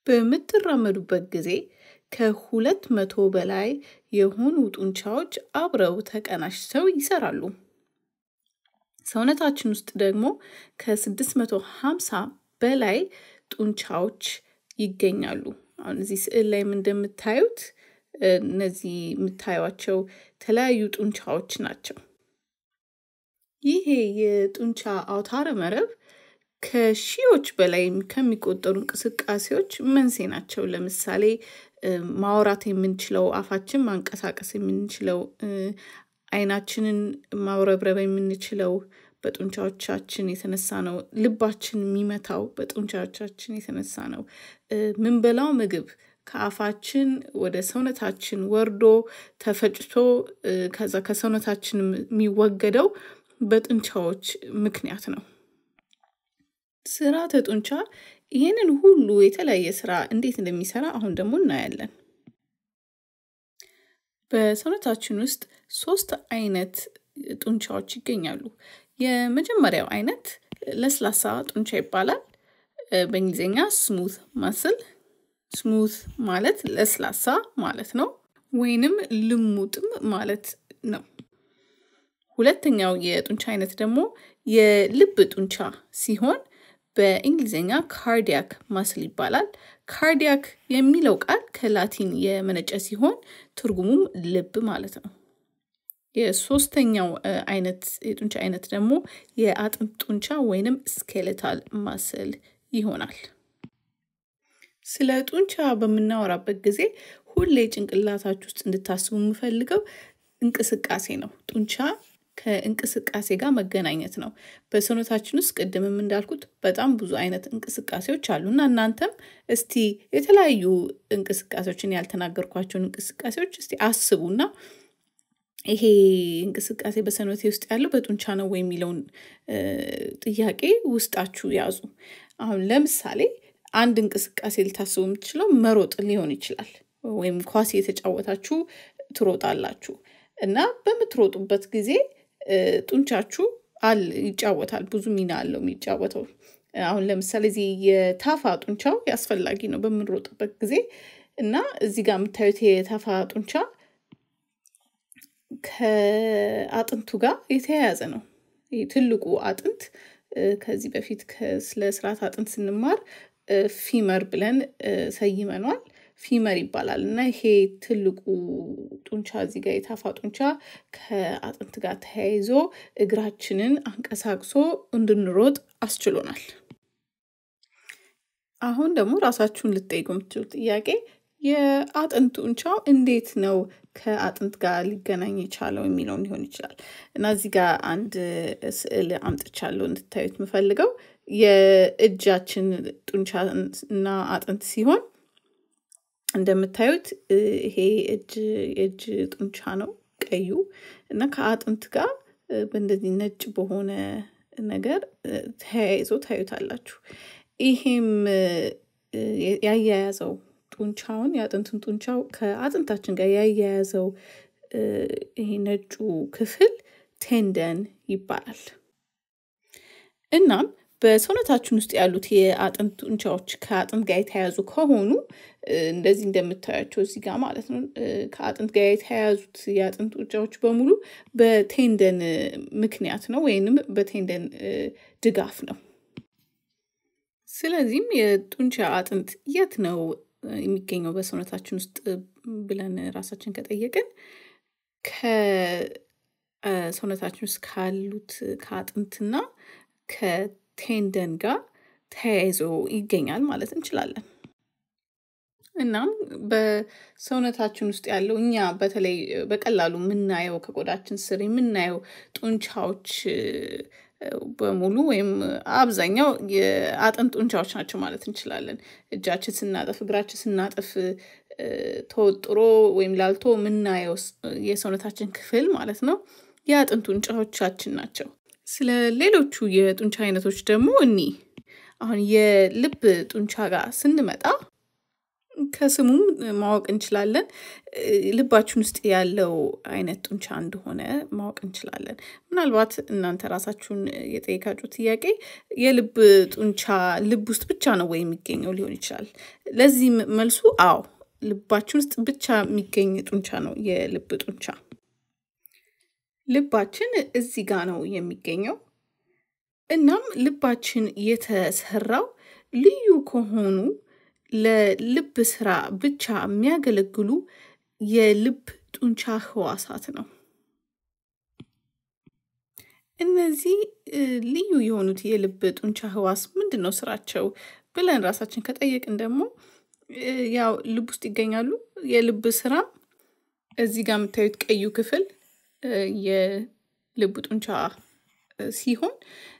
በምትራመዱበት ጊዜ ከሁለት መቶ በላይ የሆኑ ጡንቻዎች አብረው ተቀናጅተው ይሰራሉ። ሰውነታችን ውስጥ ደግሞ ከስድስት መቶ ሃምሳ በላይ ጡንቻዎች ይገኛሉ። አሁን እዚህ ስዕል ላይም እንደምታዩት እነዚህ የምታዩቸው የተለያዩ ጡንቻዎች ናቸው። ይሄ የጡንቻ አውታረ መረብ ከሺዎች በላይ ከሚቆጠሩ እንቅስቃሴዎች መንስኤ ናቸው። ለምሳሌ ማውራት የምንችለው አፋችን ማንቀሳቀስ የምንችለው አይናችንን ማውረብረብ የምንችለው በጡንቻዎቻችን የተነሳ ነው። ልባችን የሚመታው በጡንቻዎቻችን የተነሳ ነው። ምንበላው ምግብ ከአፋችን ወደ ሰውነታችን ወርዶ ተፈጭቶ ከዛ ከሰውነታችን የሚወገደው በጡንቻዎች ምክንያት ነው። ስርዓተ ጡንቻ ይህንን ሁሉ የተለያየ ስራ እንዴት እንደሚሰራ አሁን ደግሞ እናያለን። በሰውነታችን ውስጥ ሶስት አይነት ጡንቻዎች ይገኛሉ። የመጀመሪያው አይነት ለስላሳ ጡንቻ ይባላል። በእንግሊዝኛ ስሙት ማስል ስሙት ማለት ለስላሳ ማለት ነው፣ ወይንም ልሙጥም ማለት ነው። ሁለተኛው የጡንቻ አይነት ደግሞ የልብ ጡንቻ ሲሆን በእንግሊዝኛ ካርዲያክ ማስል ይባላል። ካርዲያክ የሚለው ቃል ከላቲን የመነጨ ሲሆን ትርጉሙም ልብ ማለት ነው። የሶስተኛው አይነት የጡንቻ አይነት ደግሞ የአጥንት ጡንቻ ወይንም ስኬሌታል ማስል ይሆናል። ስለ ጡንቻ በምናወራበት ጊዜ ሁሌ ጭንቅላታችሁ ውስጥ እንድታስቡ የምፈልገው እንቅስቃሴ ነው። ጡንቻ ከእንቅስቃሴ ጋር መገናኘት ነው። በሰውነታችን ውስጥ ቅድምም እንዳልኩት በጣም ብዙ አይነት እንቅስቃሴዎች አሉ እና እናንተም እስቲ የተለያዩ እንቅስቃሴዎችን ያልተናገርኳቸውን እንቅስቃሴዎች እስቲ አስቡና ይሄ እንቅስቃሴ በሰውነቴ ውስጥ ያለው በጡንቻ ነው ወይ የሚለውን ጥያቄ ውስጣችሁ ያዙ። አሁን ለምሳሌ አንድ እንቅስቃሴ ልታስቡ የምትችለው መሮጥ ሊሆን ይችላል። ወይም ኳስ የተጫወታችሁ ትሮጣላችሁ እና በምትሮጡበት ጊዜ ጡንቻችሁ አል ይጫወታል ብዙ ሚና አለው የሚጫወተው። አሁን ለምሳሌ እዚህ የታፋ ጡንቻው አስፈላጊ ነው በምንሮጥበት ጊዜ እና እዚህ ጋር የምታዩት የታፋ ጡንቻ ከአጥንቱ ጋር የተያያዘ ነው። ትልቁ አጥንት ከዚህ በፊት ስለ ስርዓት አጥንት ስንማር ፊመር ብለን ሰይመኗል። ፊመር ይባላል እና ይሄ ትልቁ ጡንቻ እዚህ ጋር የታፋ ጡንቻ ከአጥንት ጋር ተያይዞ እግራችንን አንቀሳቅሶ እንድንሮጥ አስችሎናል። አሁን ደግሞ ራሳችሁን ልትጠይቁ የምትችሉት ጥያቄ የአጥንት ጡንቻው እንዴት ነው ከአጥንት ጋር ሊገናኝ የቻለው የሚለውን ሊሆን ይችላል እና እዚህ ጋር አንድ ስዕል አምጥቻለሁ እንድታዩት የምፈልገው የእጃችን ጡንቻ እና አጥንት ሲሆን እንደምታዩት ይሄ እጅ የእጅ ጡንቻ ነው ቀዩ እና ከአጥንት ጋር በእንደዚህ ነጭ በሆነ ነገር ተያይዞ ታዩታላችሁ። ይሄም ያያያዘው ጡንቻውን የአጥንቱን ጡንቻው ከአጥንታችን ጋር ያያያዘው ይሄ ነጩ ክፍል ቴንደን ይባላል። እናም በሰውነታችን ውስጥ ያሉት የአጥንት ጡንቻዎች ከአጥንት ጋር የተያያዙ ከሆኑ እንደዚህ እንደምታያቸው እዚህ ጋር ማለት ነው ከአጥንት ጋር የተያያዙት የአጥንት ጡንቻዎች በሙሉ በቴንደን ምክንያት ነው ወይንም በቴንደን ድጋፍ ነው። ስለዚህም የጡንቻ አጥንት የት ነው የሚገኘው በሰውነታችን ውስጥ ብለን ራሳችን ከጠየቅን ከሰውነታችን ውስጥ ካሉት ከአጥንትና ከቴንደን ጋር ተያይዞ ይገኛል ማለት እንችላለን። እናም በሰውነታችን ውስጥ ያለው እኛ በተለይ በቀላሉ የምናየው ከቆዳችን ስር የምናየው ጡንቻዎች በሙሉ ወይም አብዛኛው የአጥንት ጡንቻዎች ናቸው ማለት እንችላለን። እጃችን ስናጠፍ እግራችን ስናጠፍ ተወጥሮ ወይም ላልቶ የምናየው የሰውነታችን ክፍል ማለት ነው የአጥንት ጡንቻዎቻችን ናቸው። ስለ ሌሎቹ የጡንቻ አይነቶች ደግሞ እኒ አሁን የልብ ጡንቻ ጋር ስንመጣ ከስሙም ማወቅ እንችላለን ልባችን ውስጥ ያለው አይነት ጡንቻ እንደሆነ ማወቅ እንችላለን። ምናልባት እናንተ ራሳችሁን የጠየቃችሁ ጥያቄ የልብ ጡንቻ ልብ ውስጥ ብቻ ነው ወይ የሚገኘው ሊሆን ይችላል። ለዚህ መልሱ አዎ ልባችን ውስጥ ብቻ የሚገኝ ጡንቻ ነው የልብ ጡንቻ። ልባችን እዚህ ጋ ነው የሚገኘው። እናም ልባችን የተሰራው ልዩ ከሆኑ ለልብ ስራ ብቻ የሚያገለግሉ የልብ ጡንቻ ህዋሳት ነው። እነዚህ ልዩ የሆኑት የልብ ጡንቻ ህዋስ ምንድነው ስራቸው ብለን ራሳችን ከጠየቅን ደግሞ ያው ልብ ውስጥ ይገኛሉ። የልብ ስራ እዚህ ጋር የምታዩት ቀዩ ክፍል የልብ ጡንቻ ሲሆን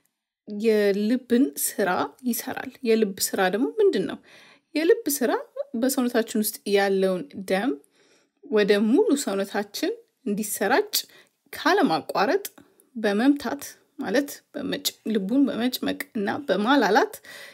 የልብን ስራ ይሰራል። የልብ ስራ ደግሞ ምንድነው? የልብ ስራ በሰውነታችን ውስጥ ያለውን ደም ወደ ሙሉ ሰውነታችን እንዲሰራጭ ካለማቋረጥ በመምታት ማለት ልቡን በመጭመቅ እና በማላላት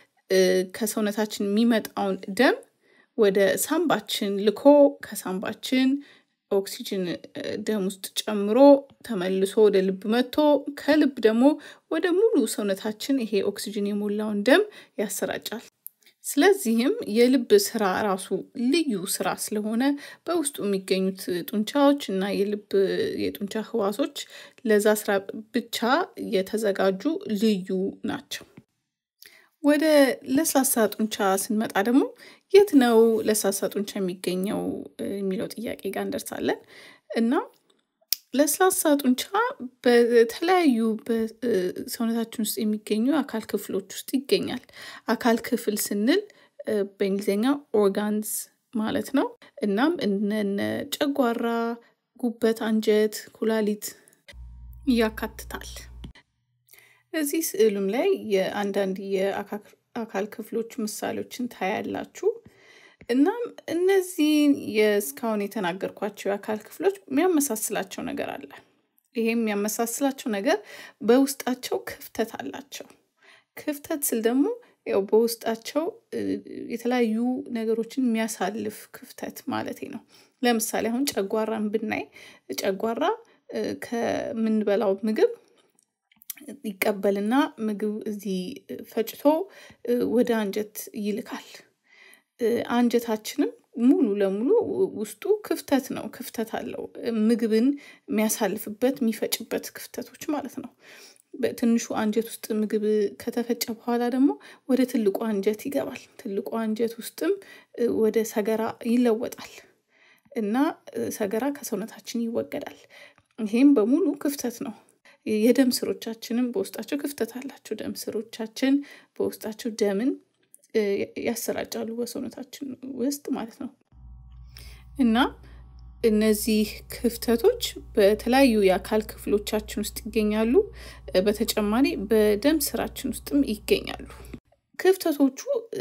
ከሰውነታችን የሚመጣውን ደም ወደ ሳምባችን ልኮ ከሳምባችን ኦክሲጅን ደም ውስጥ ጨምሮ ተመልሶ ወደ ልብ መጥቶ ከልብ ደግሞ ወደ ሙሉ ሰውነታችን ይሄ ኦክሲጅን የሞላውን ደም ያሰራጫል። ስለዚህም የልብ ስራ ራሱ ልዩ ስራ ስለሆነ በውስጡ የሚገኙት ጡንቻዎች እና የልብ የጡንቻ ህዋሶች ለዛ ስራ ብቻ የተዘጋጁ ልዩ ናቸው። ወደ ለስላሳ ጡንቻ ስንመጣ ደግሞ የት ነው ለስላሳ ጡንቻ የሚገኘው የሚለው ጥያቄ ጋር እንደርሳለን። እና ለስላሳ ጡንቻ በተለያዩ በሰውነታችን ውስጥ የሚገኙ አካል ክፍሎች ውስጥ ይገኛል። አካል ክፍል ስንል በእንግሊዝኛ ኦርጋንስ ማለት ነው። እናም እነ ጨጓራ፣ ጉበት፣ አንጀት፣ ኩላሊት ያካትታል። እዚህ ስዕሉም ላይ የአንዳንድ የአካል ክፍሎች ምሳሌዎችን ታያላችሁ። እናም እነዚህን የእስካሁን የተናገርኳቸው የአካል ክፍሎች የሚያመሳስላቸው ነገር አለ። ይሄም የሚያመሳስላቸው ነገር በውስጣቸው ክፍተት አላቸው። ክፍተት ስል ደግሞ ያው በውስጣቸው የተለያዩ ነገሮችን የሚያሳልፍ ክፍተት ማለቴ ነው። ለምሳሌ አሁን ጨጓራን ብናይ ጨጓራ ከምንበላው ምግብ ይቀበልና ምግብ እዚህ ፈጭቶ ወደ አንጀት ይልካል። አንጀታችንም ሙሉ ለሙሉ ውስጡ ክፍተት ነው ክፍተት አለው ምግብን የሚያሳልፍበት የሚፈጭበት ክፍተቶች ማለት ነው። በትንሹ አንጀት ውስጥ ምግብ ከተፈጨ በኋላ ደግሞ ወደ ትልቁ አንጀት ይገባል ትልቁ አንጀት ውስጥም ወደ ሰገራ ይለወጣል። እና ሰገራ ከሰውነታችን ይወገዳል። ይሄም በሙሉ ክፍተት ነው። የደም ስሮቻችንም በውስጣቸው ክፍተት አላቸው ደም ስሮቻችን በውስጣቸው ደምን ያሰራጫሉ በሰውነታችን ውስጥ ማለት ነው። እና እነዚህ ክፍተቶች በተለያዩ የአካል ክፍሎቻችን ውስጥ ይገኛሉ። በተጨማሪ በደም ስራችን ውስጥም ይገኛሉ። ክፍተቶቹ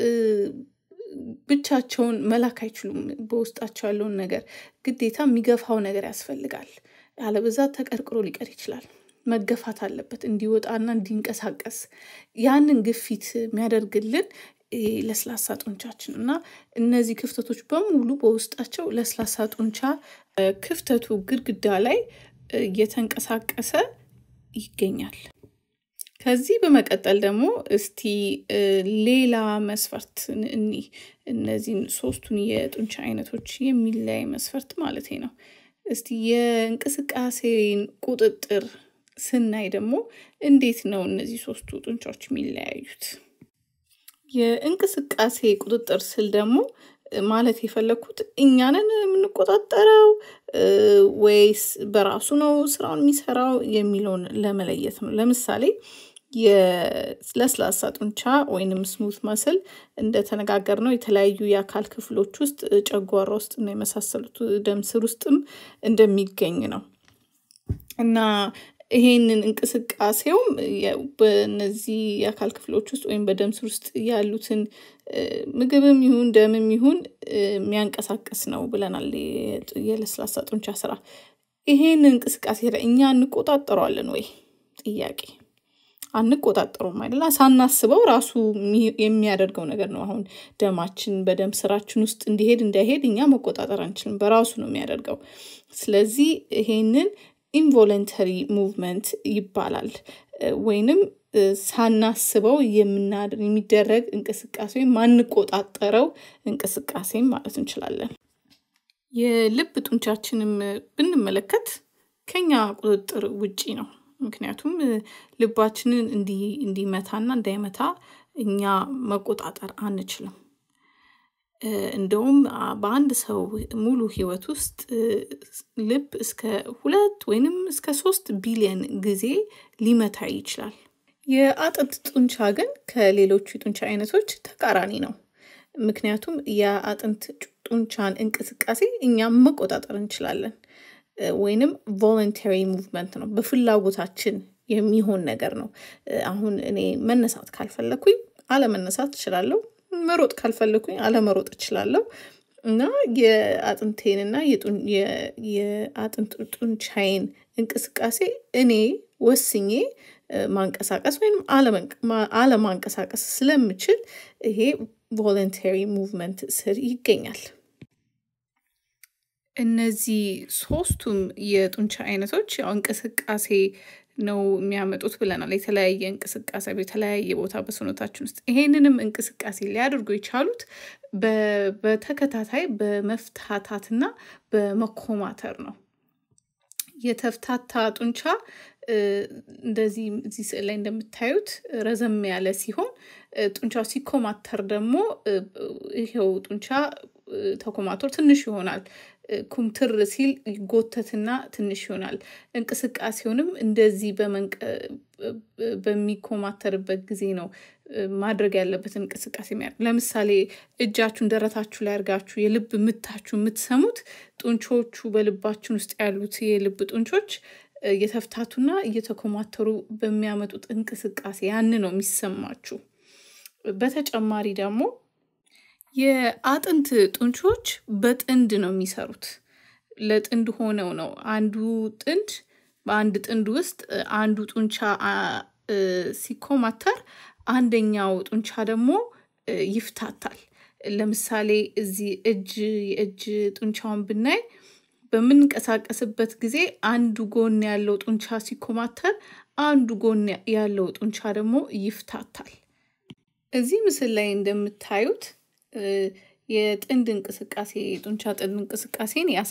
ብቻቸውን መላክ አይችሉም በውስጣቸው ያለውን ነገር ግዴታ የሚገፋው ነገር ያስፈልጋል። አለበዛ ተቀርቅሮ ሊቀር ይችላል። መገፋት አለበት እንዲወጣና እንዲንቀሳቀስ ያንን ግፊት የሚያደርግልን ለስላሳ ጡንቻችን እና እነዚህ ክፍተቶች በሙሉ በውስጣቸው ለስላሳ ጡንቻ ክፍተቱ ግድግዳ ላይ እየተንቀሳቀሰ ይገኛል። ከዚህ በመቀጠል ደግሞ እስቲ ሌላ መስፈርት እንይ እነዚህን ሶስቱን የጡንቻ አይነቶች የሚለያይ መስፈርት ማለቴ ነው። እስቲ የእንቅስቃሴን ቁጥጥር ስናይ ደግሞ እንዴት ነው እነዚህ ሶስቱ ጡንቻዎች የሚለያዩት? የእንቅስቃሴ ቁጥጥር ስል ደግሞ ማለት የፈለኩት እኛ ነን የምንቆጣጠረው ወይስ በራሱ ነው ስራውን የሚሰራው የሚለውን ለመለየት ነው። ለምሳሌ የለስላሳ ጡንቻ ወይንም ስሙዝ መስል እንደተነጋገርነው የተለያዩ የአካል ክፍሎች ውስጥ ጨጓራ ውስጥ እና የመሳሰሉት ደም ስር ውስጥም እንደሚገኝ ነው። እና ይሄንን እንቅስቃሴውም በእነዚህ የአካል ክፍሎች ውስጥ ወይም በደም ስር ውስጥ ያሉትን ምግብም ይሁን ደምም ይሁን የሚያንቀሳቅስ ነው ብለናል። የለስላሳ ጡንቻ ስራ ይሄንን እንቅስቃሴ እኛ እንቆጣጠረዋለን ወይ? ጥያቄ አንቆጣጠሩም አይደለ? ሳናስበው ራሱ የሚያደርገው ነገር ነው። አሁን ደማችን በደም ስራችን ውስጥ እንዲሄድ እንዳይሄድ እኛ መቆጣጠር አንችልም፣ በራሱ ነው የሚያደርገው። ስለዚህ ይሄንን ኢንቮለንተሪ ሙቭመንት ይባላል ወይንም ሳናስበው የሚደረግ እንቅስቃሴ ወይም ማንቆጣጠረው እንቅስቃሴም ማለት እንችላለን። የልብ ጡንቻችንም ብንመለከት ከኛ ቁጥጥር ውጪ ነው። ምክንያቱም ልባችንን እንዲመታና እንዳይመታ እኛ መቆጣጠር አንችልም። እንደውም በአንድ ሰው ሙሉ ህይወት ውስጥ ልብ እስከ ሁለት ወይንም እስከ ሶስት ቢሊየን ጊዜ ሊመታ ይችላል። የአጥንት ጡንቻ ግን ከሌሎቹ የጡንቻ አይነቶች ተቃራኒ ነው። ምክንያቱም የአጥንት ጡንቻን እንቅስቃሴ እኛም መቆጣጠር እንችላለን። ወይንም ቮለንተሪ ሙቭመንት ነው፣ በፍላጎታችን የሚሆን ነገር ነው። አሁን እኔ መነሳት ካልፈለኩኝ አለመነሳት እችላለሁ። መሮጥ ካልፈለኩኝ አለመሮጥ እችላለሁ። እና የአጥንቴንና የአጥንት ጡንቻዬን እንቅስቃሴ እኔ ወስኜ ማንቀሳቀስ ወይም አለማንቀሳቀስ ስለምችል ይሄ ቮለንተሪ ሙቭመንት ስር ይገኛል። እነዚህ ሶስቱም የጡንቻ አይነቶች ያው እንቅስቃሴ ነው የሚያመጡት ብለናል። የተለያየ እንቅስቃሴ በተለያየ ቦታ በሰውነታችን ውስጥ ይሄንንም እንቅስቃሴ ሊያደርጉ የቻሉት በተከታታይ በመፍታታትና በመኮማተር ነው። የተፍታታ ጡንቻ እንደዚህ እዚህ ስዕል ላይ እንደምታዩት ረዘም ያለ ሲሆን ጡንቻው ሲኮማተር ደግሞ ይሄው ጡንቻ ተኮማትሮ ትንሽ ይሆናል። ኩምትር ሲል ይጎተትና ትንሽ ይሆናል። እንቅስቃሴውንም እንደዚህ በሚኮማተርበት ጊዜ ነው ማድረግ ያለበት እንቅስቃሴ የሚያደርግ ለምሳሌ እጃችሁን ደረታችሁ ላይ አድርጋችሁ የልብ ምታችሁ የምትሰሙት ጡንቾቹ በልባችን ውስጥ ያሉት የልብ ጡንቾች እየተፍታቱና እየተኮማተሩ በሚያመጡት እንቅስቃሴ ያን ነው የሚሰማችሁ። በተጨማሪ ደግሞ የአጥንት ጡንቾች በጥንድ ነው የሚሰሩት። ለጥንድ ሆነው ነው አንዱ ጥንድ በአንድ ጥንድ ውስጥ አንዱ ጡንቻ ሲኮማተር አንደኛው ጡንቻ ደግሞ ይፍታታል። ለምሳሌ እዚህ እጅ የእጅ ጡንቻውን ብናይ በምንቀሳቀስበት ጊዜ አንዱ ጎን ያለው ጡንቻ ሲኮማተር አንዱ ጎን ያለው ጡንቻ ደግሞ ይፍታታል። እዚህ ምስል ላይ እንደምታዩት የጥንድ እንቅስቃሴ የጡንቻ ጥንድ እንቅስቃሴን ያሳ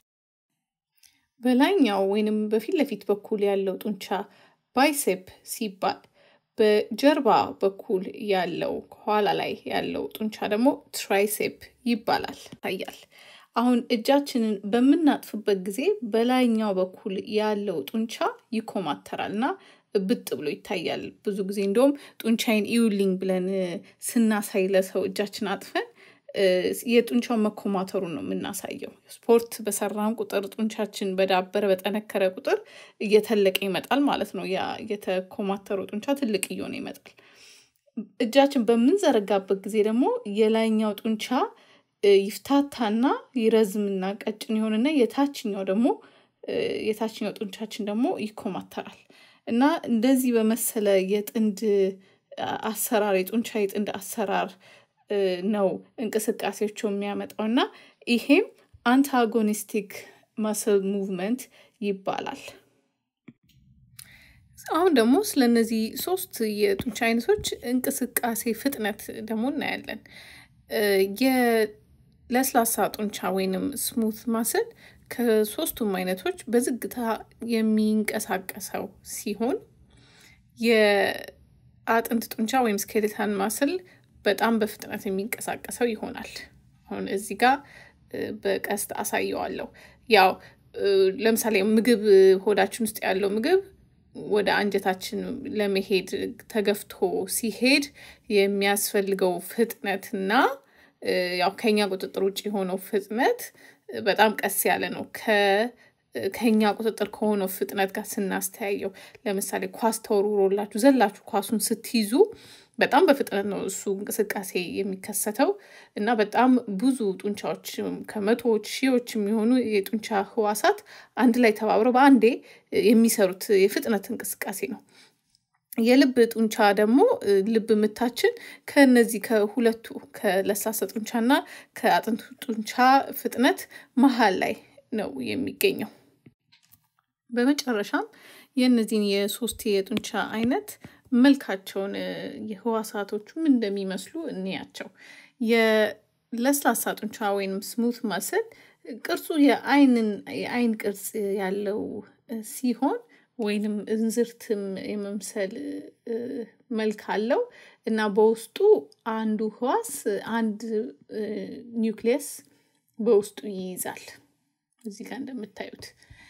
በላይኛው ወይንም በፊት ለፊት በኩል ያለው ጡንቻ ባይሴፕ ሲባል በጀርባ በኩል ያለው ከኋላ ላይ ያለው ጡንቻ ደግሞ ትራይሴፕ ይባላል ይታያል። አሁን እጃችንን በምናጥፍበት ጊዜ በላይኛው በኩል ያለው ጡንቻ ይኮማተራል እና ብጥ ብሎ ይታያል። ብዙ ጊዜ እንደውም ጡንቻዬን ኢዩልኝ ብለን ስናሳይ ለሰው እጃችን አጥፈን የጡንቻው መኮማተሩን ነው የምናሳየው። ስፖርት በሰራን ቁጥር ጡንቻችን በዳበረ በጠነከረ ቁጥር እየተለቀ ይመጣል ማለት ነው። ያ የተኮማተረው ጡንቻ ትልቅ እየሆነ ይመጣል። እጃችን በምንዘረጋበት ጊዜ ደግሞ የላይኛው ጡንቻ ይፍታታና ይረዝምና ቀጭን ይሆንና የታችኛው ደግሞ የታችኛው ጡንቻችን ደግሞ ይኮማተራል እና እንደዚህ በመሰለ የጥንድ አሰራር የጡንቻ የጥንድ አሰራር ነው እንቅስቃሴዎቹ የሚያመጣው እና ይሄም አንታጎኒስቲክ መስል ሙቭመንት ይባላል። አሁን ደግሞ ስለነዚህ ሶስት የጡንቻ አይነቶች እንቅስቃሴ ፍጥነት ደግሞ እናያለን። የለስላሳ ጡንቻ ወይንም ስሙት ማስል ከሶስቱም አይነቶች በዝግታ የሚንቀሳቀሰው ሲሆን የአጥንት ጡንቻ ወይም ስኬሌታን ማስል በጣም በፍጥነት የሚንቀሳቀሰው ይሆናል። አሁን እዚህ ጋር በቀስት አሳየዋለሁ። ያው ለምሳሌ ምግብ ሆዳችን ውስጥ ያለው ምግብ ወደ አንጀታችን ለመሄድ ተገፍቶ ሲሄድ የሚያስፈልገው ፍጥነትና ያው ከኛ ቁጥጥር ውጭ የሆነው ፍጥነት በጣም ቀስ ያለ ነው። ከኛ ቁጥጥር ከሆነው ፍጥነት ጋር ስናስተያየው ለምሳሌ ኳስ ተወርውሮላችሁ ዘላችሁ ኳሱን ስትይዙ በጣም በፍጥነት ነው እሱ እንቅስቃሴ የሚከሰተው እና በጣም ብዙ ጡንቻዎች ከመቶዎች ሺዎች የሚሆኑ የጡንቻ ህዋሳት አንድ ላይ ተባብረው በአንዴ የሚሰሩት የፍጥነት እንቅስቃሴ ነው። የልብ ጡንቻ ደግሞ ልብ ምታችን ከነዚህ ከሁለቱ ከለስላሳ ጡንቻና ከአጥንቱ ጡንቻ ፍጥነት መሃል ላይ ነው የሚገኘው። በመጨረሻም የእነዚህን የሶስት የጡንቻ አይነት መልካቸውን የህዋሳቶቹም እንደሚመስሉ እንያቸው። የለስላሳ ጡንቻ ወይንም ስሙት ማስል ቅርጹ የአይንን የአይን ቅርጽ ያለው ሲሆን ወይንም እንዝርትም የመምሰል መልክ አለው እና በውስጡ አንዱ ህዋስ አንድ ኒውክሊየስ በውስጡ ይይዛል። እዚህ ጋር እንደምታዩት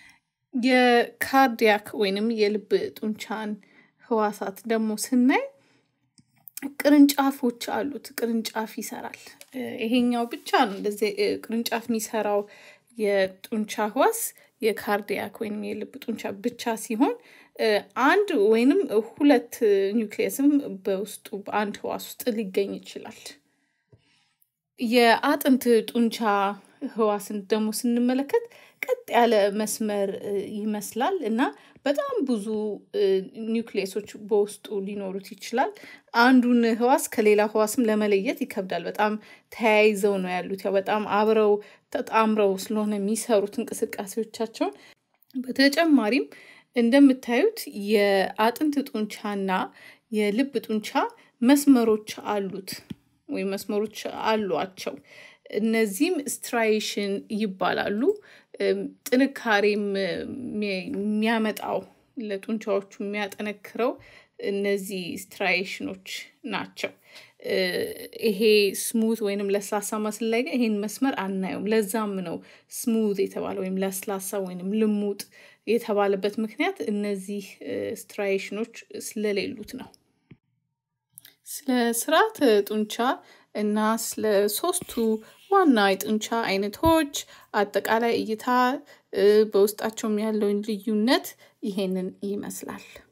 የካርዲያክ ወይንም የልብ ጡንቻን ህዋሳት ደግሞ ስናይ ቅርንጫፎች አሉት። ቅርንጫፍ ይሰራል። ይሄኛው ብቻ ነው እንደዚህ ቅርንጫፍ የሚሰራው የጡንቻ ህዋስ የካርዲያክ ወይም የልብ ጡንቻ ብቻ ሲሆን አንድ ወይንም ሁለት ኒውክሊየስም በውስጡ በአንድ ህዋስ ውስጥ ሊገኝ ይችላል። የአጥንት ጡንቻ ህዋስን ደግሞ ስንመለከት ቀጥ ያለ መስመር ይመስላል እና በጣም ብዙ ኒውክሊየሶች በውስጡ ሊኖሩት ይችላል። አንዱን ህዋስ ከሌላ ህዋስም ለመለየት ይከብዳል። በጣም ተያይዘው ነው ያሉት። ያው በጣም አብረው ተጣምረው ስለሆነ የሚሰሩት እንቅስቃሴዎቻቸውን። በተጨማሪም እንደምታዩት የአጥንት ጡንቻና የልብ ጡንቻ መስመሮች አሉት ወይም መስመሮች አሏቸው። እነዚህም ስትራይሽን ይባላሉ። ጥንካሬም የሚያመጣው ለጡንቻዎቹ የሚያጠነክረው እነዚህ ስትራይሽኖች ናቸው። ይሄ ስሙዝ ወይንም ለስላሳ መስል ላይ ግን ይሄን መስመር አናየውም። ለዛም ነው ስሙዝ የተባለ ወይም ለስላሳ ወይንም ልሙጥ የተባለበት ምክንያት እነዚህ ስትራይሽኖች ስለሌሉት ነው። ስለ ስርዓተ ጡንቻ እና ስለ ሶስቱ ዋና የጡንቻ አይነቶች አጠቃላይ እይታ በውስጣቸውም ያለውን ልዩነት ይሄንን ይመስላል